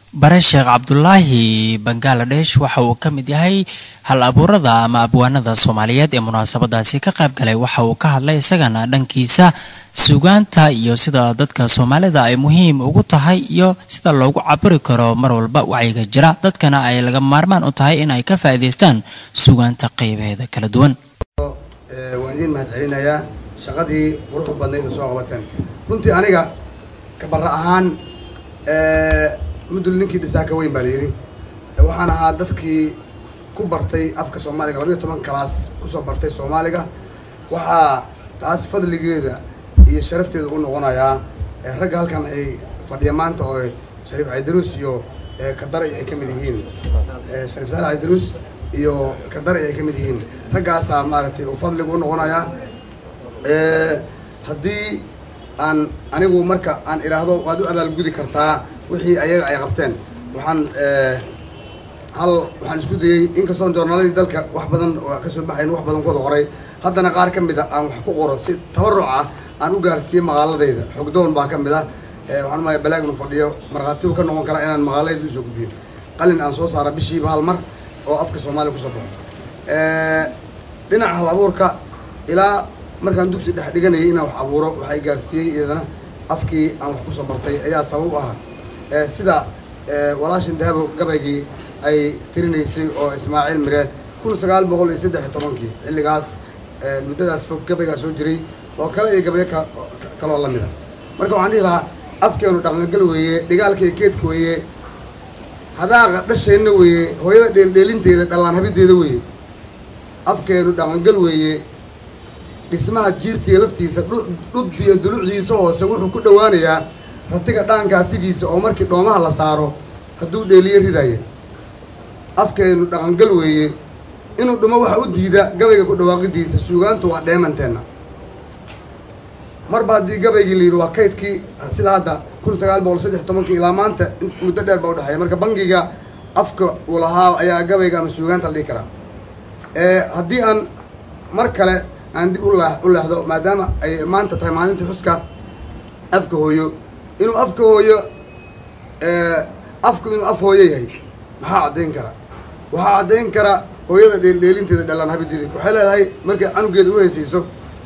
bare sheekh cabdulaahi bangaladesh waxa uu ka mid yahay hal abuurada ama abwaanada soomaaliyeed ee munaasabadaasi ka qayb galay waxa uu ka hadlay isagana dhankiisa sugaanta iyo sida dadka soomaalida ay muhiim ugu tahay iyo sida loogu cabiri karo mar walba wacyiga jira dadkana ay laga maarmaan u tahay in ay ka faa'iidaystaan sugaanta qeybaheeda kala duwan waan idiin mahad celinayaa shaqadii quruxda badnayd oo soo qabateen runtii aniga kabara ahaan mudul ninkii dhisaa ka weyn baa la yidhi waxaan ahaa dadkii ku bartay afka soomaaliga labayo toban kalaas kusoo bartay soomaaliga waxaa taas fadligeeda iyo sharafteeda u noqonayaa ragga halkan ay fadhiya maanta oo shariif caydaruus iyo kadaray ay ka mid yihiin shariif saale caydaruus iyo kadaray ay ka mid yihiin raggaasaa maaragtay uu fadligu u noqonayaa haddii aan anigu marka aan idhaahdo waad u abaalgudi kartaa wixii ayaga ay qabteen waxaan hal waxaan isku dayey inkastoon joornaaladii dalka wax badan kasoo baxayn wax badan kuwada qoray haddana qaar ka mid a aan wax ku qoro si tabaruc ah aan u gaarsiiye maqaaladayda xogdoon baa ka mid ah waxaan umaya balaag inu fadhiyo markhaatigu ka noqon karaa inaan maqaaladayda usoo gudbiyo qalin aan soo saara bishiiba hal mar oo afka soomaaliya kusoo baxo dhinaca hal abuurka ilaa markaan dugsi dhex dhiganayay inaan wax abuuro waxay gaarsiiyey iyadana afkii aan wax kusoo bartay ayaa sabab ahaa sida walaashin dahabo gabaygii ay tirinaysay oo ismaaciil mire kun sagaal boqol iyo saddex iyo tobankii xilligaas muddadaas fog gabaygaa soo jiray oo kale iyo gabayo ka kaloo lamid a marka waxaan dhihi lahaa afkeenu dhaqangal weeye dhigaalka iyo geedka weeye hadaaqa dhasheenna weeye hooyada dheeldheelinteeda dhallaan habideeda weeye afkeenu dhaqangal weeye dhismaha jiirtiga laftiisa dhuddiyo dulucdiisa hoose wuxuu ku dhowaanayaa ratiga dhaankaasigiisa oo markii dhoomaha la saaro hadduu dheeliyo ridaya afkeenu dhaqangal weeye inuu dhumo waxa u diida gabayga ku dhawaaqidiisa suugaantu waa dheemanteenna marba haddii gabaygii la yidhi waa kaydkii sida hadda kun sagaal boqol saddex tobankii ilaa maanta muddo dheer baa udhexeeya marka bangiga afka uu lahaa ayaa gabayga ama suugaanta la dhihi karaa haddii aan mar kale aan dib u leexdo maadaama ay maanta tahay maalintii xuska afka hooyo inuu afka hooyo afku inuu af hooyo yahay maxaa caddayn kara waxaa caddayn kara hooyada dheeldheelinteeda dhalaan habideeda waxay leedahay markay canugeeda u heysayso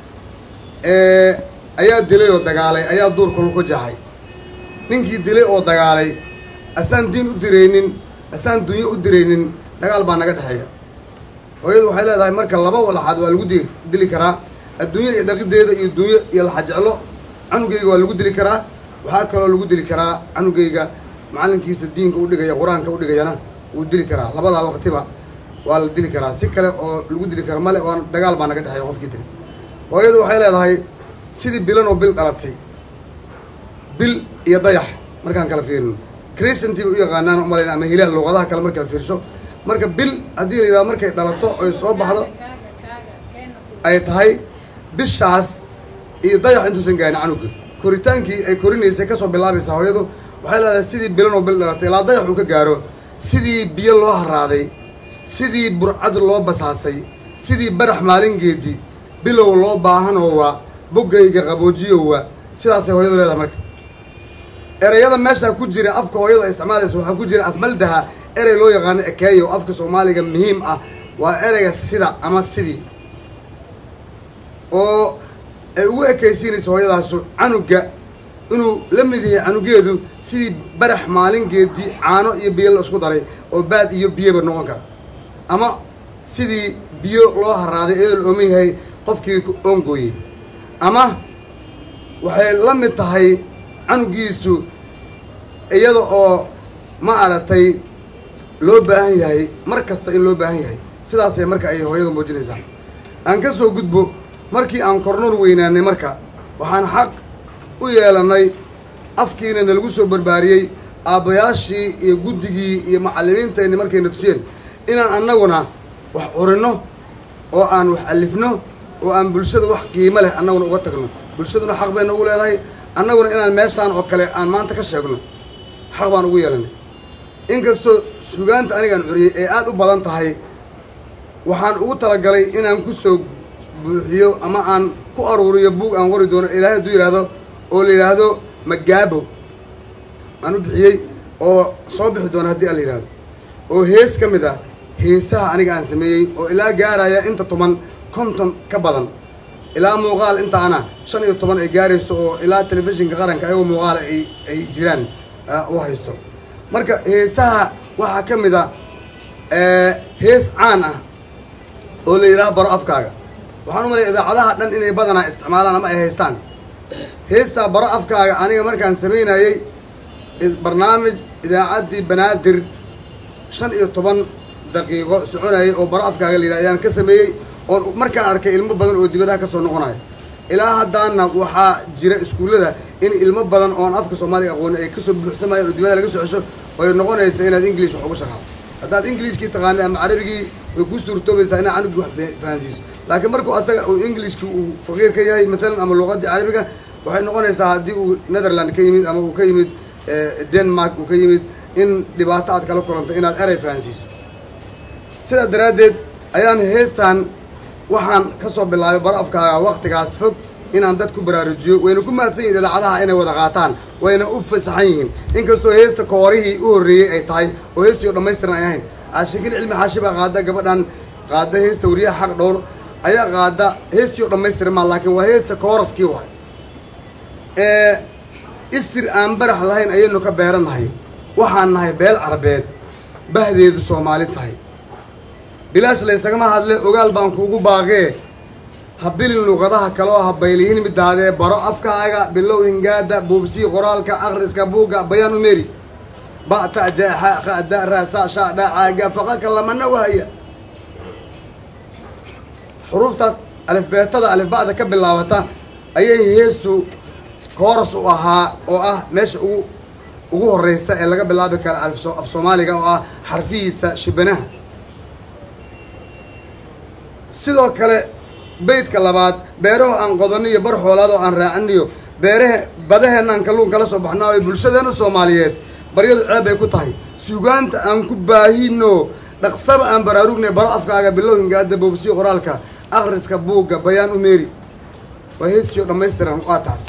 ayaa dilay oo dagaalay ayaa duurkul ku jaxay ninkii dilay oo dagaalay asaan diin u diraynin asaan dunyo u diraynin dagaal baa naga dhexeeya hooyadu waxay leedahay marka laba walaxaad waa lagu dili karaa adduunya iyo dhaqideeda iyo dunyo iyo laxajeclo canugayga waa lagu dili karaa waxaa kaloo lagu dili karaa canugayga macalinkiisa diinka udhigaya qur-aanka udhigayana wuu dili karaa labadaa waqtiba waa la dili karaa si kale oo lagu dili kara male waa dagaal baa naga dhexeeya qofkii dili hooyadu waxay leedahay sidii bilan oo bil dhalatay bil iyo dayax markaan kala fiirino crescenty bay u yaqaanaan umalayn ama hilaal luuqadaha kale markala fiirsho marka bil haddii la yidhahdo markay dhalato oy soo baxdo ay tahay bishaas iyo dayax intuusan gaarin canuga koritaankii ay korinaysay kasoo bilaabaysaa hooyadu waxay leedahay sidii bilan oo bil dhalatay ilaa dayax uu ka gaaro sidii biyo loo haraaday sidii burcad loo basaasay sidii barax maalingeedii bilow loo baahanoowa boggayga qaboojiyowa sidaasay hooyadu leedahay marka ereyada meeshaa ku jira afka hooyadu ay isticmaalayso waxaa ku jira afmaldaha erey loo yaqaano ekeeyo oo afka soomaaliga muhiim ah waa ereyga sida ama sidii oo ay ugu ekaysiinayso hooyadaasu canuga inuu la mid yahay canugeedu sidii barax maalingeedii caano iyo biyo la isku daray oo baad iyo biyoba noqon kara ama sidii biyo loo haraaday iyadoo la ooman yahay qofkii oongooyey ama waxay la mid tahay canugiisu iyada oo ma aragtay loo baahan yahay mar kasta in loo baahan yahay sidaasay marka ay hooyadu muujinaysaa aan ka soo gudbo markii aan kornoon weynaanay marka waxaan xaq u yeelanay afkiina nalagu soo barbaariyey aabbayaashii iyo guddigii iyo macallimiintayni markayna tusiyeen inaan annaguna wax curinno oo aan wax alifno oo aan bulshada wax qiimo leh annaguna uga tagno bulshaduna xaq bay nagu leedahay annaguna inaan meeshaan oo kale aan maanta ka sheegno xaq baan ugu yeelanay inkastoo sugaanta anigaan curiyey ee aada u badan tahay waxaan ugu talagalay inaan ku soo buuxiyo ama aan ku aruuriyo buug aan qori doono ilaahay hadduu yidhaahdo oo la yidhaahdo magaabo aan u bixiyey oo soo bixi doona haddii ala yidhahdo oo hees ka mid ah heesaha aniga aan sameeyey oo ilaa gaaraya inta toban konton ka badan ilaa muuqaal intaana shan iyo toban ay gaarayso oo ilaa telefishinka qaranka ayagoo muuqaala ay ay jiraan u haysto marka heesaha waxaa ka mid a hees caan ah oo la yidhaha baro afkaaga waxaan u malaya idaacadaha dhan inay badanaa isticmaalaan ama ay haystaan heestaa baro afkaaga aniga markaan samaynayey barnaamij idaacaddii banaadir shan iyo toban daqiiqo soconayay oo baro afkaaga la yidhaha ayaan ka sameeyey oon markaan arkay ilmo badan oo dibadaha ka soo noqonaya ilaa haddaana waxaa jira iskuullada in ilmo badan oon afka soomaaliga aqooni ay kasoo buuxsamayaan oo dibada laga soo cesho oy noqonaysa inaad english wax ugu shaqaado haddaad englishkii taqaanay ama carabigii way kuu suurtoobaysaa inaad canugii wax fahansiiso laakiin markuu asaga uu englishkii uu faqiir ka yahay matalan ama luqadii carabiga waxay noqonaysaa haddii uu netherland ka yimid ama uu ka yimid denmark uu ka yimid in dhibaato aad kala kulanto inaad erey fahansiiso sidaa daraaddeed ayaan heestan waxaan ka soo bilaabay baro afkaaga waktigaas fog inaan dad ku baraarujiyo wayna ku mahadsan yihin idaacadaha inay wada qaataan wayna u fasaxan yihiin inkastoo heesta koorihii u horreeyey ay tahay oo heestii oo dhammaystiran ay ahayn caashikin cilmi xaashi baa qaada gabadhan qaada heesta wariyaha xaq dhowr ayaa qaada heestii oo dhammaystiran maa laakiin waa heesta kooraskii waay ee isir aan barax lahayn ayaynu ka beeranahay waxaan nahay beel carabeed bahdeedu soomaali tahay bilaash laysagama hadle ogaal baan kuugu baaqee ha bilin luqadaha kaloo ha baylihin midaadee baro afkaaga bilow hingaada buubsii qoraalka akhriska buugga bayaan umeri ba'ta jaaxa khada raasa shaadha caaga faqaka lamana wahaya xuruuftaas alifbeetada alifba'da ka bilaabata ayay heestu kooras u ahaa oo ah meesha ugu ugu horreysa ee laga bilaabi kara af soomaaliga oo ah xarfihiisa shibanaha sidoo kale beydka labaad beeraho aan qodaniyo bar xoolaad oo aan raacaniyo beerahe badaheenna aan kalluun kala soo baxnaayo bulshadeena soomaaliyeed baryadu ceeb bay ku tahay sugaanta aan ku baahino dhaqsaba aan baraarugnay baro afkaaga bilow hingaada boobsiyo qoraalka akhriska buugga bayaan umeri waa heestiio dhammaystiran waa taas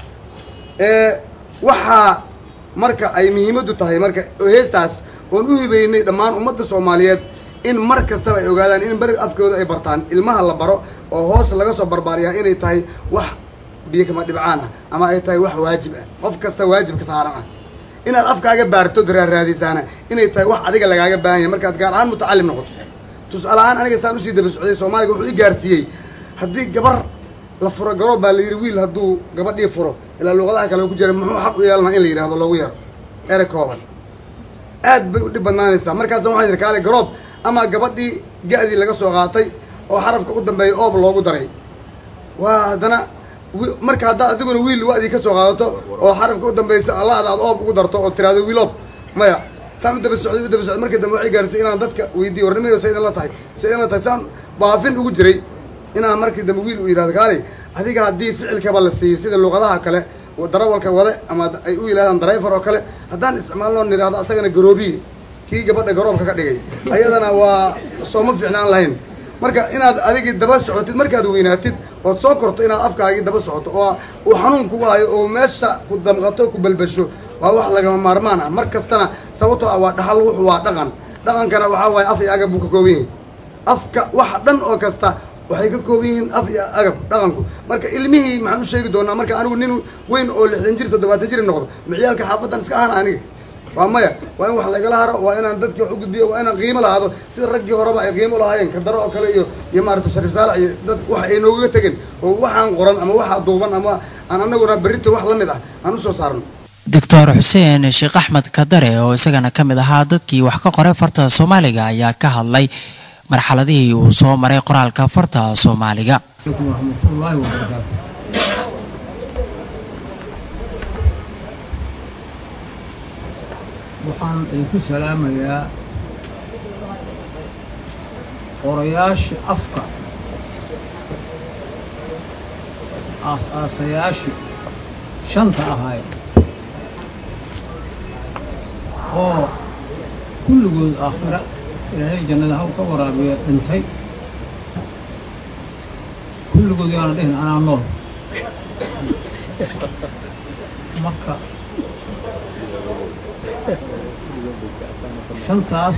waxaa marka ay muhiimaddu tahay marka heestaas oon u hibeynay dhammaan ummadda soomaaliyeed in mar kastaba ay ogaadaan in beri afkooda ay bartaan ilmaha la baro oo hoos laga soo barbaariyaa inay tahay wax biyo kama dhibcaan ah ama ay tahay wax waajib ah qof kasta waajibka saaran ah inaad afkaaga baartod raaraadisaana inay tahay wax adiga lagaaga baahan yahay markaad gaar ahaan mutacalim noqoto tusaale ahaan aniga saan usii daba socday soomaaliga wuxuu i gaarsiiyey haddii gabar la furo garoob baa la yidhi wiil hadduu gabadhii furo ilaa luuqadaha kale ku jira muxuu xaq u yeelanaa in la yidhahdo loogu yeero ere kooban aad bay u dhib badnaanaysaa markaasa waxaan yidhi kaale garoob ama gabadhii ga-dii laga soo qaatay oo xarafka u dambeeya oob loogu daray waa haddana marka haddaad adiguna wiil wa-dii ka soo qaadato oo xarafka u dambeysa allaada aad oob ugu darto oo tiraado wiiloob maya saan u daba socday u daba socday markii dambe waxay gaarisay inaan dadka weydiiyo warnimayo sa idin la tahay sa idin la tahay saan baafin ugu jiray inaan markii dambe wiil u yidhahdo kaali adiga haddii ficilkaba la siiyey sida luuqadaha kale darawalka wade ama ay u yidhahdaan darayfar oo kale haddaan isticmaalno nidhahdo asagana garoobiye kii gabadha garoobka ka dhigay ayadana waa sooma fiicnaan lahayn marka inaad adigii daba socotid markaad weynaatid ood soo korto inaad afkaagii daba socoto oo uu xanuun kugu hayo oo meesha ku damqato ku balbasho waa wax lagama maarmaan ah mar kastana sababtoo ah waa dhaxal wuxu waa dhaqan dhaqankana waxaa waaye af iyo agab buu ka kooban yahay afka wax dhan oo kasta waxay ka kooban yihiin af iyo agab dhaqanku marka ilmihii maxaan u sheegi doonaa marka anigu nin weyn oo lixdan jir toddobaatan jir noqdo miciyaalka xaafadan iska ahana aniga waa maya waa in wax lagala haro waa inaan dadki wax u gudbiyo waa inaan qiimo lahaado sida raggii horeba ay qiimo lahaayeen kadaro oo kale iyo iyo maarata shariif saalax iyo dad wax ay noogaga tegeen oo waxaan qoran ama waxaa duuban ama aan anaguna berrito wax la mid ah aan usoo saarno doctor xuseen sheekh axmed kadare oo isagana ka mid ahaa dadkii wax ka qoray farta soomaaliga ayaa ka hadlay marxaladihii uu soo maray qoraalka farta soomaaliga عليكم ورحمة الله وبركاته waxaan idinku salaamayaa qorayaashii afka aas-aasayaashii shanta ahaay oo kulligood aakhira ilaahay jannada haw ka waraabiya dhintay kulligood yaana dhihin anaa nool marka shantaas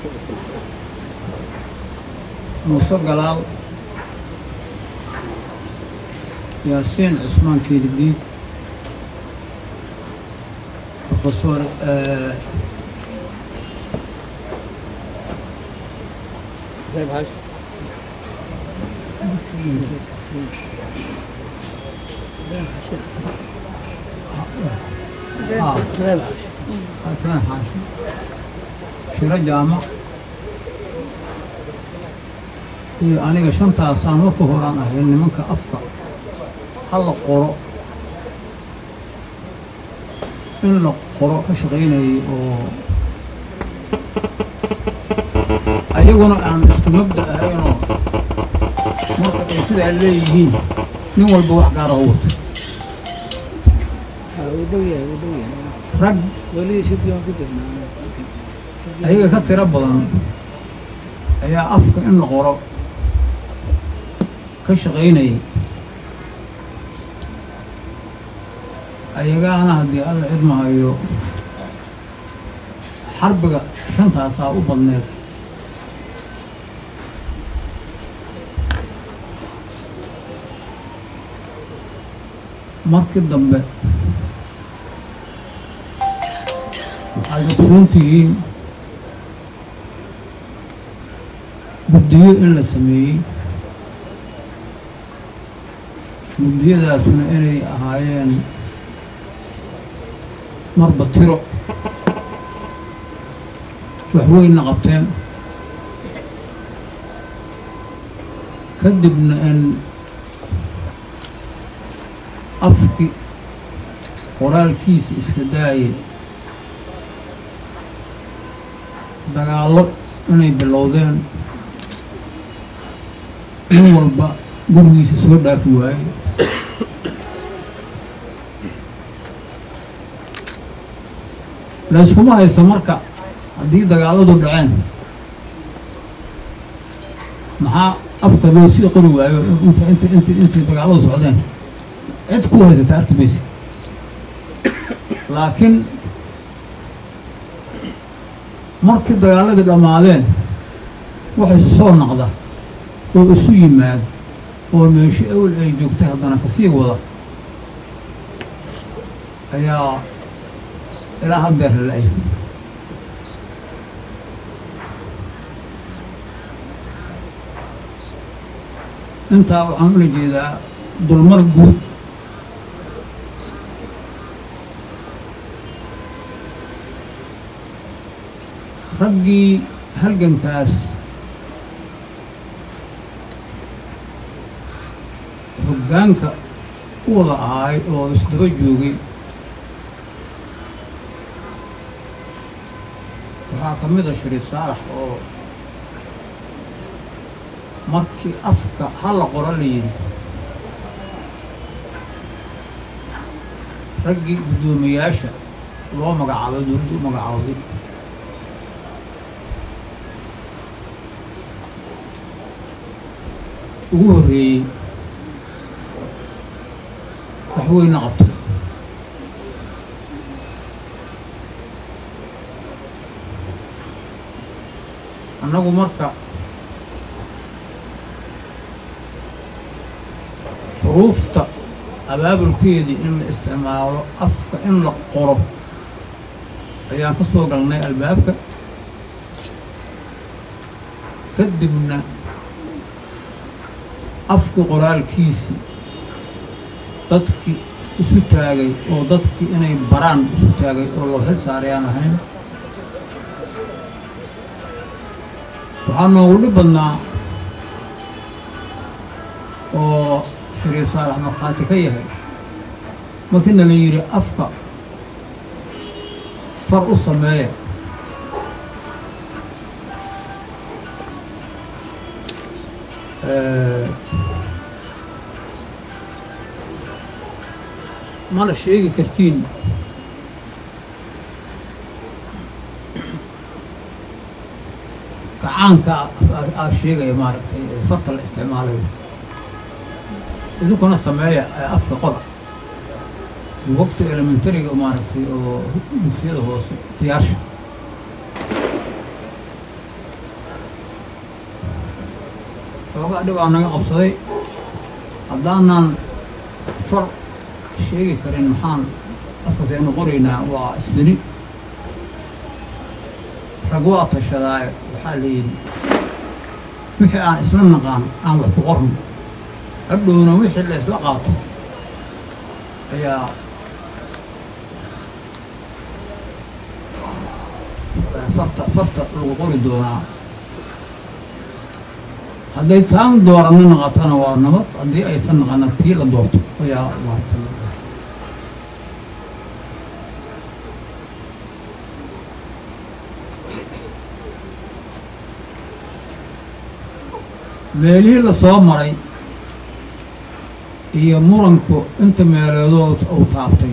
muuse galaal yaasiin cusmaan keelidiid profesor shiro jaamac iyo aniga shantaasaan marka horaan ahay nimanka afka ha la qoro in la qoro ka shaqaynayay oo ayaguna aan isku mabda ahaynoo marka ay sidaa leeyihiin nin walba wax gaara u wata rag ayaga ka tiro badan ayaa afka in la qoro ka shaqaynayay ayagaana haddii alla cidmahayo xarbiga shantaasaa u badneed markii dambe waxaad ogsoon tihiin guddiyo in la sameeyey guddiyadaasuna inay ahaayeen marba tiro waxweynna qabteen kadibna in afki qoraalkiisa iska daayay dagaallo inay bilowdeen nin walba gurigiisa soo dhaafi waayey layskuma haysto marka haddii dagaalladu dhaceen maxaa afka loo sii qori waayo inta inta inta intay dagaalladu socdeen cid ku haysata arki maysa laakiin markii dagaaladii dhammaadeen waxay soo naqda oo isu yimaad oo meesho awel ay joogtay haddana kasii wada ayaa ilaa haddeer la-ay intaa waxaan ula jeedaa dulmar guud raggii halgankaas hoggaanka u wada ahay oo isdaba joogay waxaa ka mid a shariif saalax oo markii afka hala qoro la yidhi raggii guddoomiyaasha loo magacaabay dowladda u magacaawday ugu horreeyey wax weyna qabtay annagu marka xuruufta abaabulkeedii in la isticmaalo afka in la qoro ayaan ka soo galnay albaabka kadibna afkii qoraalkiisii dadkii isu taagay oo dadkii inay baraan isu taagay oo loo xil saaray aan ahayn waxaa noogu dhib badnaa oo shariif saalax markhaati ka yahay markiina la yidhi afka far u sameeya mana sheegi kartiin gacaanka aa sheegaya maaragtay farta la isticmaalayo idinkuna sameeya afka qora waqti elementariga maaragtay oo dugsiyada hoose diyaarsha xoogaa dhib aa naga qabsaday haddaanan far sheegi karin maxaan afkaas aynu qoraynaa waa isdini rag waa tashadaaye waxaa la yidhi wixii aan isla naqaan aan wax ku qorno hadhowna wixii la isla qaato ayaa farta farta lagu qori doonaa hadday taan doorano naqatana waa nabad haddii aysan naqana tii la doorto ayaa maarta meelihii la soo maray iyo muranku inta meeleedood uu taabtay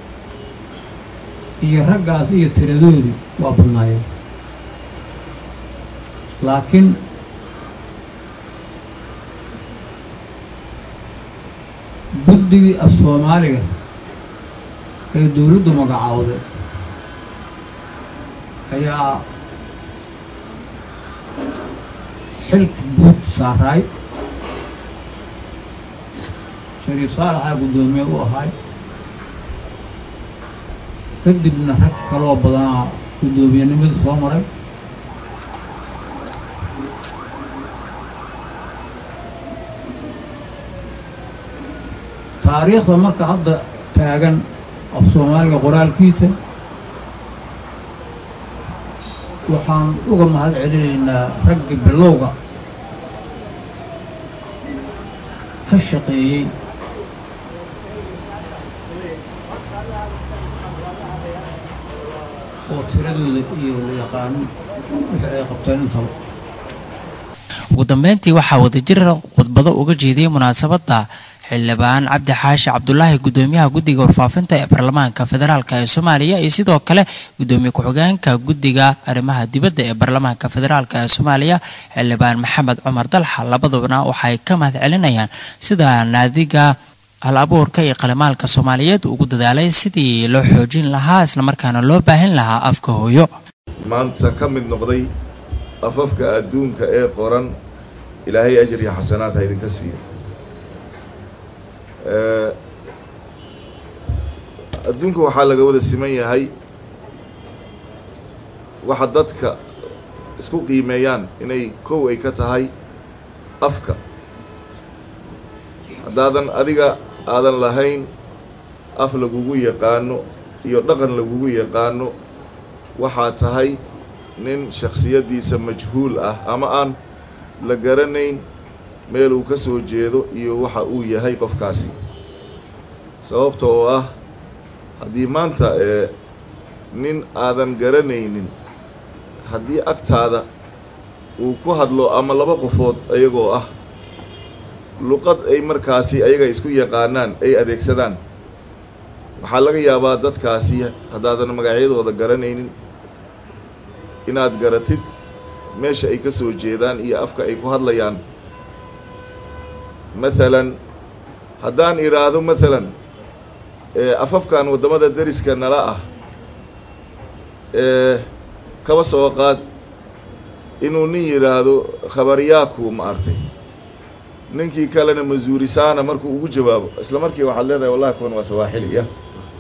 iyo raggaas iyo tiradoodii waa badnaayeen laakiin guddigii af soomaaliga ee dowladdu magacaawday ayaa xilka guud saaraay shariif saalaxaa guddoomiye u ahay kadibna rag kaloo badanaa guddoomiyenimada soo maray taariikhda marka hadda taagan af soomaaliga qoraalkiisa waxaan uga mahad celinaynaa ragga bilowga ka shaqeeyey oo tiradooda iyo yaqaano wixii ay qabteen intaba ugu dambeyntii waxaa wadajir khudbado uga jeediyey munaasabadda xildhibaan cabdi xaashi cabdulaahi gudoomiyaha guddiga warfaafinta ee baarlamaanka federaalk ee soomaaliya iyo sidoo kale gudoomiye ku-xigeenka guddiga arrimaha dibadda ee baarlamaanka federaalk ee soomaaliya xildhibaan maxamed cumar dalxa labadubana waxay ka mahad celinayaan sida naadiga hal abuurka iyo qalimaalka soomaaliyeed ugu dadaalay sidii loo xoojin lahaa islamarkaana loo baahin lahaa afka hooyo maanta ka mid noqday afafka adduunka ee qoran ilaahay ajar iyo xasanaad ha idinka siiyo adduunka waxaa laga wada siman yahay waxa dadka isku qiimeeyaan inay kow ay ka tahay afka haddaadan adiga aadan lahayn af lagugu yaqaano iyo dhaqan lagugu yaqaano waxaa tahay nin shakhsiyaddiisa majhuul ah ama aan la garanayn meel uu ka soo jeedo iyo waxa uu yahay qofkaasi sababta oo ah haddii maanta ee nin aadan garanaynin haddii agtaada uu ku hadlo ama laba qofood ayagoo ah luqad ay markaasi ayaga isku yaqaanaan ay adeegsadaan waxaa laga yaabaa dadkaasi haddaadan magacyadooda garanaynin inaad garatid meesha ay ka soo jeedaan iyo afka ay ku hadlayaan mathalan haddaan idhaahdo mathalan afafkan waddamada deriska nala ah ee kaba soo qaad inuu nin yidhaahdo khabaryaaku ma artay ninkii kalena masuurisaana markuu ugu jawaabo isla markii waxaad leedahay wallahi kuwan waa sawaaxili ya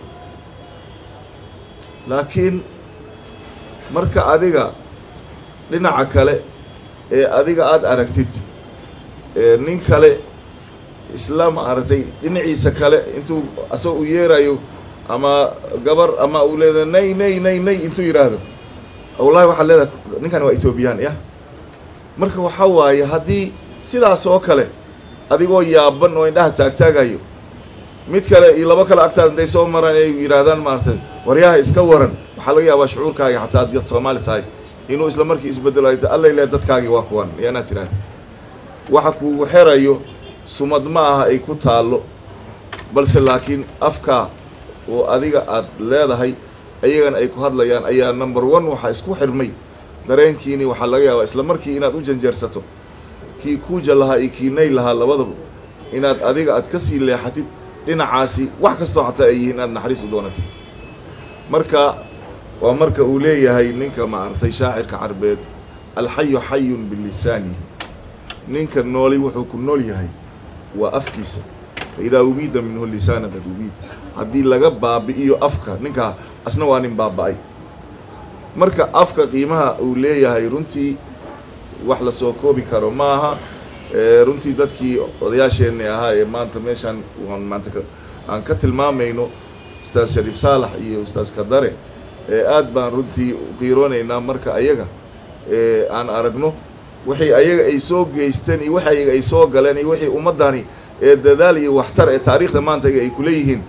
laakiin marka adiga dhinaca kale ee adiga aada aragtid nin kale isla ma aragtay dhinaciisa kale intuu asagoo u yeerayo ama gabar ama uu leedahay nay nay nay nay intuu yidhaahdo wallahi waxaad leedahay ninkan waa etoobiyaan ya marka waxaa waaye haddii sidaas oo kale adigoo yaaban oo indhaha taagtaagayo mid kale iyo labo kale agtaada intay soo maraan ay yidhaahdaan maaragtay waryaha iska waran waxaa laga yaabaa shucuurkaaga xataa adiyad soomaali tahay inuu isla markii isbedelo ay tahay allay le dadkaagii waa kuwan iyo inaad tidhaahda waxa kuugu xerayo sumad ma aha ay ku taallo balse laakiin afkaa oo adiga aad leedahay ayagana ay ku hadlayaan ayaa number one waxaa isku xirmay dareenkiini waxaa laga yaabaa isla markii inaad u janjeersato kii kuuja lahaa iyo kii nay lahaa labadaba inaad adiga aad ka sii leexatid dhinacaasi wax kastoo xataa ay yihiin inaad naxariis u doonatid marka waa marka uu leeyahay ninka maaragtay shaacirka carbeed alxayu xayun bilisaani ninka nooli wuxuu ku nool yahay waa afkiisa faidaa ubiida minhu lisaana qad ubiid haddii laga baabi'iyo afka ninkaa asna waa nin baaba'ay marka afka qiimaha uu leeyahay runtii wax la soo koobi karo maaha runtii dadkii odayaasheenni ahaa ee maanta meeshaan waan maanta aan ka tilmaamayno ustaas shariif saalax iyo ustaas kadare aad baan runtii qiiroonaynaa marka ayaga aan aragno wixii ayaga ay soo geysteen iyo wixi ayaga ay soo galeen iyo wixii ummaddani ee dadaal iyo waxtar ee taariikhda maanta ay kuleeyihiin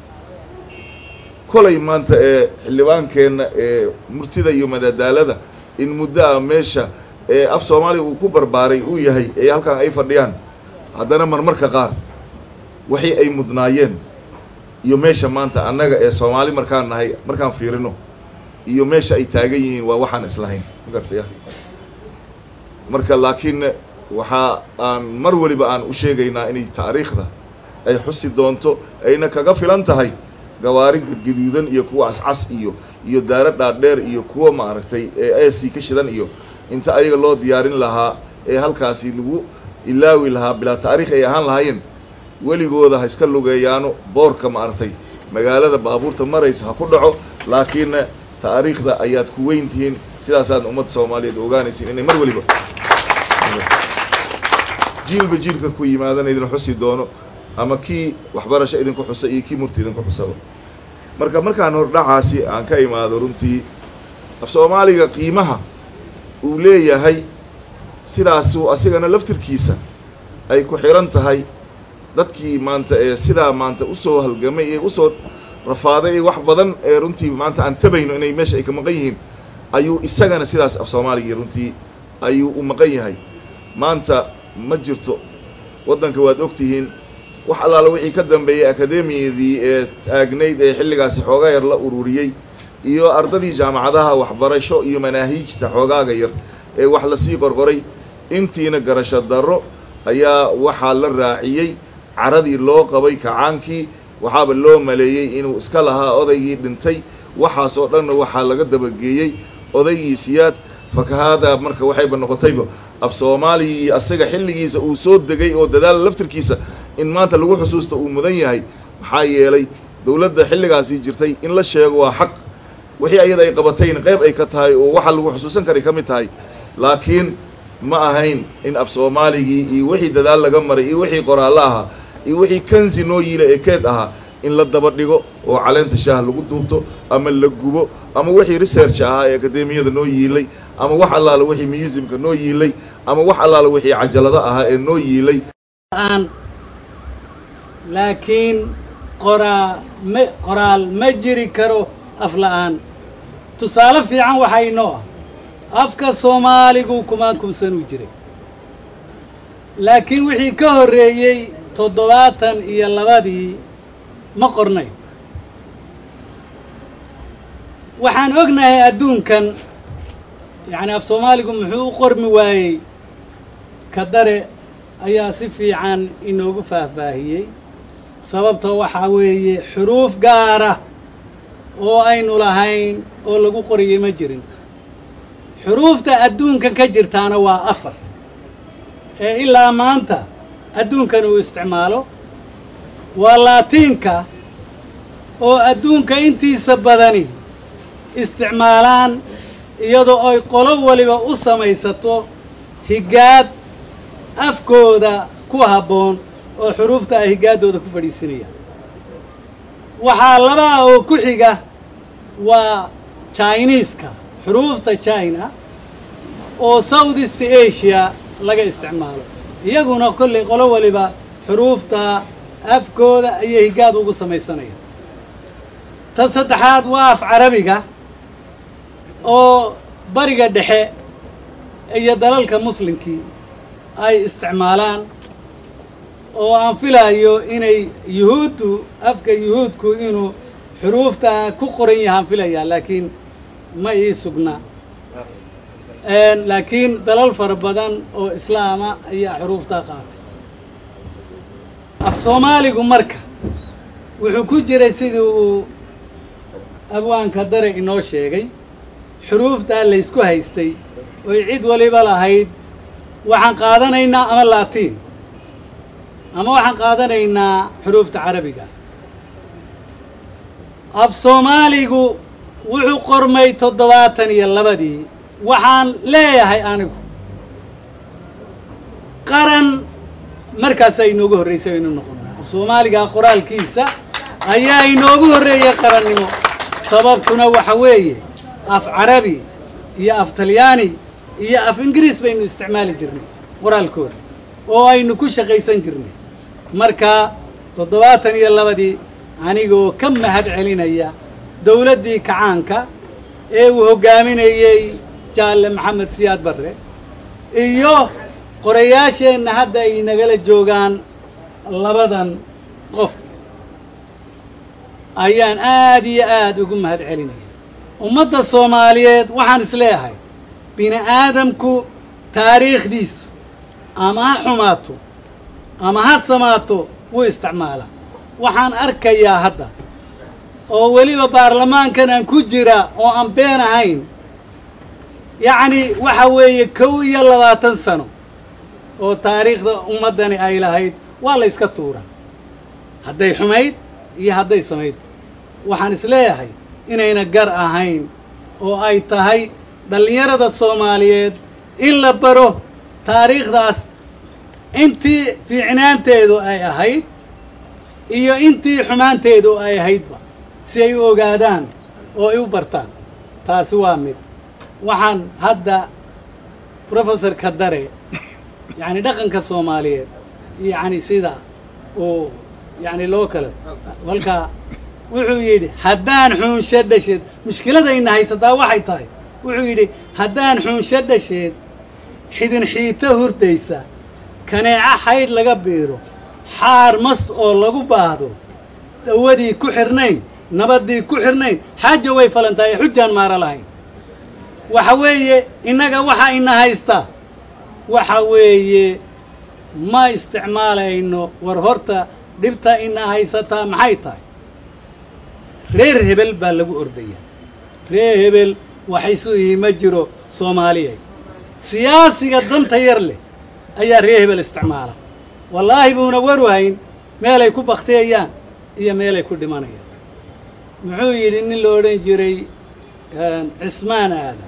kolay maanta ee xildhibaankeenna ee murtida iyo madadaalada in muddo ah meesha ee af soomaaliya uu ku barbaaray uu yahay ee halkan ay fadhiyaan haddana marmarka qaar waxii ay mudnaayeen iyo meesha maanta annaga ee soomaali markaan nahay markaan fiirino iyo meesha ay taagan yihiin waa waxaan islahayn ma gartaya marka laakiin waxaa aan mar waliba aan u sheegaynaa inay taariikhda ay xusi doonto ayna kaga filan tahay gawaari gadgaduudan iyo kuwa cascas iyo iyo daaro dhaadheer iyo kuwa maaragtay ee ac ka shidan iyo inta ayaga loo diyaarin lahaa ee halkaasi lagu ilaawi lahaa bilaa taariikh ay ahaan lahaayeen weligooda ha iska lugeeyaano boorka maaragtay magaalada baabuurta maraysa ha ku dhaco laakiinna taariikhda ayaad ku weyn tihiin sidaasaad ummadda soomaaliyeed ogaanaysiin inay mar waliba jiilba jiilka ku yimaadana idin xusi doono ama kii waxbarasho idinku xusa iyo kii murti idinku xusaba marka markaan hordhacaasi aan ka imaado runtii af soomaaliga qiimaha uu leeyahay sidaasuu asigana laftirkiisa ay ku xiran tahay dadkii maanta ee sidaa maanta usoo halgamay ee usoo rafaaday ee wax badan ee runtii maanta aan tabayno inay meesha ay ka maqan yihiin ayuu isagana sidaas af soomaaligii runtii ayuu u maqan yahay maanta ma jirto waddanka waad ogtihiin wax allaala wixii ka dambeeyey akademiyadii ee taagnayd ee xilligaasi xoogaa yar la ururiyey iyo ardadii jaamacadaha waxbarasho iyo manaahiijta xoogaaga yar ee wax lasii qorqoray intiina garasho darro ayaa waxaa la raaciyey caradii loo qabay kacaankii waxaaba loo maleeyey inuu iska lahaa odaygii dhintay waxaasoo dhanna waxaa laga dabageeyey odaygii siyaad fakahaadaa marka waxayba noqotayba af soomaaliya iyo asaga xilligiisa uu soo degay oo dadaala laftirkiisa in maanta lagu xusuusta uu mudan yahay maxaa yeelay dowladda xilligaasi jirtay in la sheego waa xaq wixii ayada ay qabatayna qayb ay ka tahay oo waxaa lagu xusuusan karay ka mid tahay laakiin ma ahayn in af soomaaligii iyo wixii dadaal laga maray iyo wixii qoraallo ahaa iyo wixii kansi noo yiila ee keed ahaa in la daba dhigo oo caleenta shaah lagu duubto ama la gubo ama wixii research ahaa ee akademiyada noo yiilay ama wax allaala wixii museumka noo yiilay ama wax allaala wixii cajalado ahaa ee noo yiilay laakiin qoraa ma qoraal ma jiri karo af la'aan tusaale fiican waxaa inoo ah afka soomaaligu kumaan kumsanuu jiray laakiin wixii ka horreeyey toddobaatan iyo labadii ma qornay waxaan ognahay adduunkan yacni af soomaaligu muxuu u qormi waayey kadare ayaa si fiican inoogu faahfaahiyey sababtoo waxaa weeye xuruuf gaara oo aynu lahayn oo lagu qoriyey ma jirin xuruufta adduunkan ka jirtaana waa afar ee ilaa maanta adduunkan uu isticmaalo waa laatiinka oo adduunka intiisa badani isticmaalaan iyadoo ay qolo waliba u samaysato higaad afkooda ku habboon oo xuruufta ay higaaddooda ku fadhiisinayaan waxaa labaa oo ku xiga waa jiniiska xuruufta china oo south east asia laga isticmaalo iyaguna kollay qolo waliba xuruufta afkooda ayay higaad ugu samaysanayaan ta saddexaad waa af carabiga oo bariga dhexe iyo dalalka muslimkii ay isticmaalaan oo aan filayo inay yuhuuddu afka yuhuudku inuu xuruufta ku qoran yahaan filayaa laakiin ma ii sugna laakiin dalal fara badan oo islaama ayaa xuruuftaa qaatay af soomaaligu marka wuxuu ku jiray sidii uu abwaanka dare inoo sheegay xuruuftaa laysku haystay oy cid waliba lahayd waxaan qaadanaynaa ama laatiin ama waxaan qaadanaynaa xuruufta carabiga af soomaaligu wuxuu qormay toddobaatan iyo labadii waxaan leeyahay anigu qaran markaasaa inoogu horraysay aynu noqonnaa af soomaaliga qoraalkiisa ayaa inoogu horreeyay qarannimo sababtuna waxa weeye af carabi iyo af talyaani iyo af ingiriis baynu isticmaali jirnay qoraalkooda oo aynu ku shaqaysan jirnay marka toddobaatan iyo labadii anigoo ka mahad celinaya dowladdii kacaanka ee uu hoggaaminayey jaalle maxamed siyaad barre iyo qorayaasheenna hadda ay nagala joogaan labadan qof ayaan aad iyo aad ugu mahad celinaya ummadda soomaaliyeed waxaan isleeyahay bini aadamku taariikhdiisu ama ha xumaato ama ha samaato wuu isticmaalaa waxaan arkayaa hadda oo weliba baarlamaankan aan ku jira oo aan been ahayn yacni waxa weeye kow iyo labaatan sano oo taariikhda ummaddani ay lahayd waa la yska tuuraa hadday xumayd iyo hadday samayd waxaan isleeyahay inayna gar ahayn oo ay tahay dhallinyarada soomaaliyeed in la baro taariikhdaas intii fiicnaanteedu ay ahayd iyo intii xumaanteedu ay ahaydba si ay u ogaadaan oo ay u bartaan taasi waa mid waxaan hadda professor kadare yacni dhaqanka soomaaliyeed yacni sida uu yacni loo kale kolkaa wuxuu yidhi haddaan xuunsho dhasheed mushkiladayna haysataa waxay tahay wuxuu yidhi haddaan xuunsho dhasheed xidin xiito hurdaysa kaneeco xaydh laga biiro xaar mas oo lagu baahdo dawadii ku xirnayn nabaddii ku xirnayn xaaja way falantahay xujaan maara lahayn waxa weeye innaga waxa ina haysta waxa weeye ma isticmaalayno war horta dhibta ina haysataa maxay tahay reer hebel baa lagu ordaya reer hebel waxaysu ihi ma jiro soomaaliya siyaasiga danta yar leh ayaa reer hebel isticmaala wallaahi buuna waru hayn meelay ku baktiyayaan iyo meelay ku dhimanayaan muxuu yidhi nin la odhan jiray cismaan aadan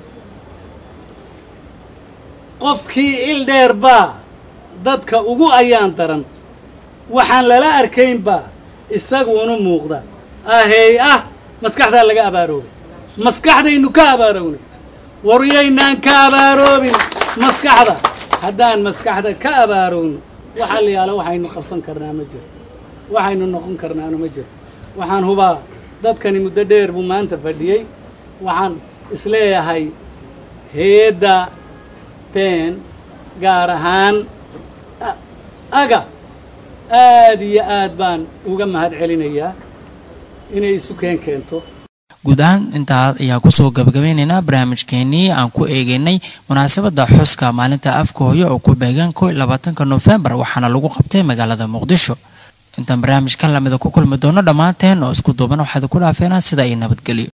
qofkii il dheer baa dadka ugu ayaan daran waxaan lala arkaynbaa isaguunu muuqda ahey ah maskaxdaa laga abaaroobay maskaxdaynu ka abaarownay waryaynaan ka abaaroobin maskaxda haddaan maskaxda ka abaarowno waxaa la yaala waxaynu qabsan karnaa ma jirto waxaynu noqon karnaana ma jirto waxaan hubaa dadkani muddo dheer buu maanta fadhiyey waxaan isleeyahay hay-adda been gaar ahaan aga aad iyo aad baan uga mahad celinayaa inay isu keen keento guud ahaan intaa ayaan kusoo gabagabeynaynaa barnaamijkeenii aan ku eegeynay munaasabadda xuska maalinta afka hooyo oo ku beegan ko iyo labaatanka noofembar waxaana lagu qabtay magaalada muqdisho intaan barnaamijkan lamida ku kulmi doono dhammaanteen oo isku duuban waxaad ku dhaafeenaa sida ay nabadgelyo